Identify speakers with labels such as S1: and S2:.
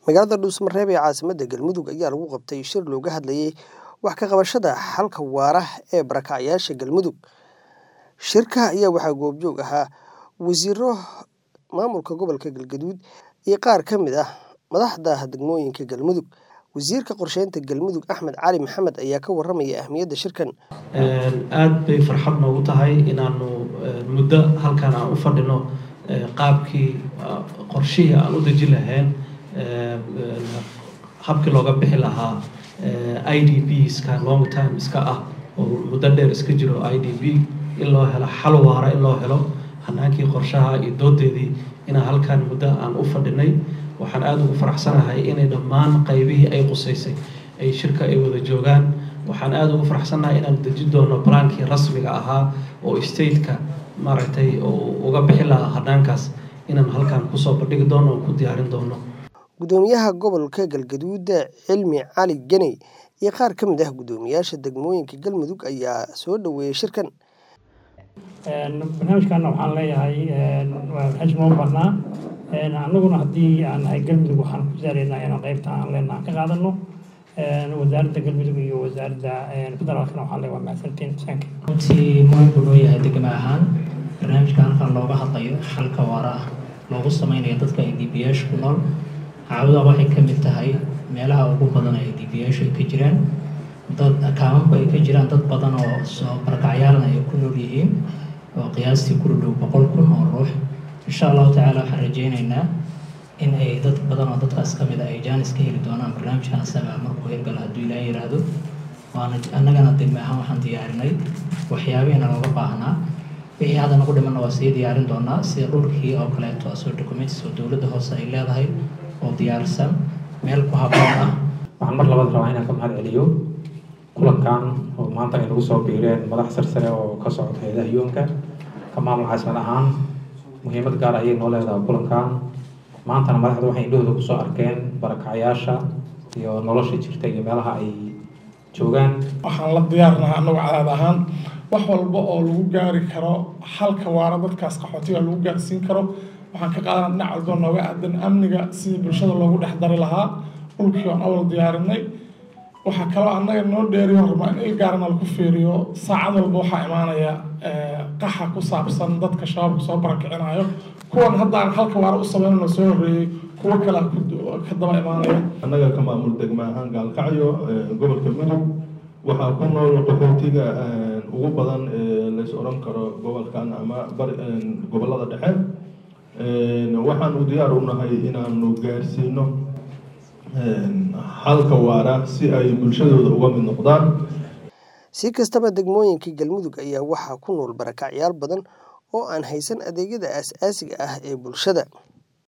S1: magaalada dhuusmareeb ee caasimadda galmudug ayaa lagu qabtay shir looga hadlayay wax ka qabashada xalka waara ee barakacyaasha galmudug shirka ayaa waxaa goobjoog ahaa wasiiro maamulka gobolka galgaduud iyo qaar ka mid ah madaxda degmooyinka galmudug wasiirka qorsheynta galmudug axmed cali maxamed ayaa ka waramaya ahmiyadda shirkan
S2: aada bay farxad noogu tahay inaanu muddo halkan aan u fadhino qaabkii qorshihii aan u dejin lahayn habkii looga bixi lahaa i d b ska long time iska ah oo muddo dheer iska jiro i d b in loo helo xal waara in loo helo hanaankii qorshaha iyo doodeedii inaan halkan muddo aan u fadhinay waxaan aada ugu faraxsanahay inay dhammaan qaybihii ay qusaysay ay shirka ay wada joogaan waxaan aada ugu faraxsanahay inaan dejin doono balaankii rasmiga ahaa oo stateka maaragtay uga bixi lahaa hanaankaas inaan halkan kusoo bandhigi doono oo ku diyaarin doono
S1: gudoomiyaha gobolka galgaduud cilmi cali geney iyo qaar ka mid ah guddoomiyaasha degmooyinka galmudug ayaa soo dhoweeyey shirkan
S3: barnaamijkana waxaan leeyahay waa barnaamij noo barnaa annaguna haddii aan nahay galmudug waxaan ku saaraynaa inaan qaybta aan leenaha ka qaadano wasaaradda galmudug iyo wasaaradda federaalkana waxaan leeyahay waa mahadsantiin sanka
S4: runtii muhiim buu noo yahay degma ahaan barnaamijka halkan looga hadlayo xalka waara ah loogu sameynayo dadka ay dbiyaasha ku nool caabuda waxay ka mid tahay meelaha ugu badan ay dbiyaashu ay ka jiraan dad kaamanku ay ka jiraan dad badan oo soo barakacyaalna ay ku nool yihiin oo qiyaastii ku dhow boqol kun oo ruux insha allahu tacaala waxaan rajeyneynaa in ay dad badan oo dadkaas ka mid a ay jaanis ka heli doonaan barnaamijkan asaga markuu hirgalo hadduu ilaaha yiraahdo waana annagana degme ahaan waxaan diyaarinay waxyaabihiina looga baahnaa wixii hadda nagu dhimanna waa sii diyaarin doonaa sida dhulkii oo kaleeto asoo documents oo dowladda hoose ay leedahay oo diyaarsan meel ku habboon ah
S5: waxaan mar labaad rabaa inaan ka mahad celiyo kulankan oo maanta ay nagu soo biireen madax sarsare oo ka socota hay-adaha yuunka ka maamul caasimad ahaan muhiimad gaar ayay noo leedahay kulankan maantana madaxda waxay indhahooda kusoo arkeen barakacyaasha iyo nolosha jirta iyo meelaha ay joogaan
S6: waxaan la diyaarnahay annagu cadaad ahaan wax walba oo lagu gaari karo xalka waara dadkaas qaxootiga lagu gaarsiin karo waxaan ka qaadana dhinac walba nooga aadan amniga sidii bulshada loogu dhex dari lahaa dhulkii aan awal diyaarinay waxaa kaloo annaga noo dheeriyo rabaa in il gaarana lagu fiiriyo saacad walba waxaa imaanaya qaxa ku saabsan dadka shabaabka soo barakicinayo kuwan haddaan halka waara u sameynano soo horreeyey kuwo kale ka daba imaanaya
S7: annaga ka maamul degma ahaan gaalkacyo gobolka mudug waxaa ku nool qaxootiga ugu badan lays odhan karo gobolkan ama gobolada dhexe waxaanu diyaar u nahay inaanu gaarsiino xalka waara si ay bulshadooda uga mid noqdaan
S1: si kastaba degmooyinka galmudug ayaa waxaa ku nool barakacyaal badan oo aan haysan adeegyada aas-aasiga ah ee bulshada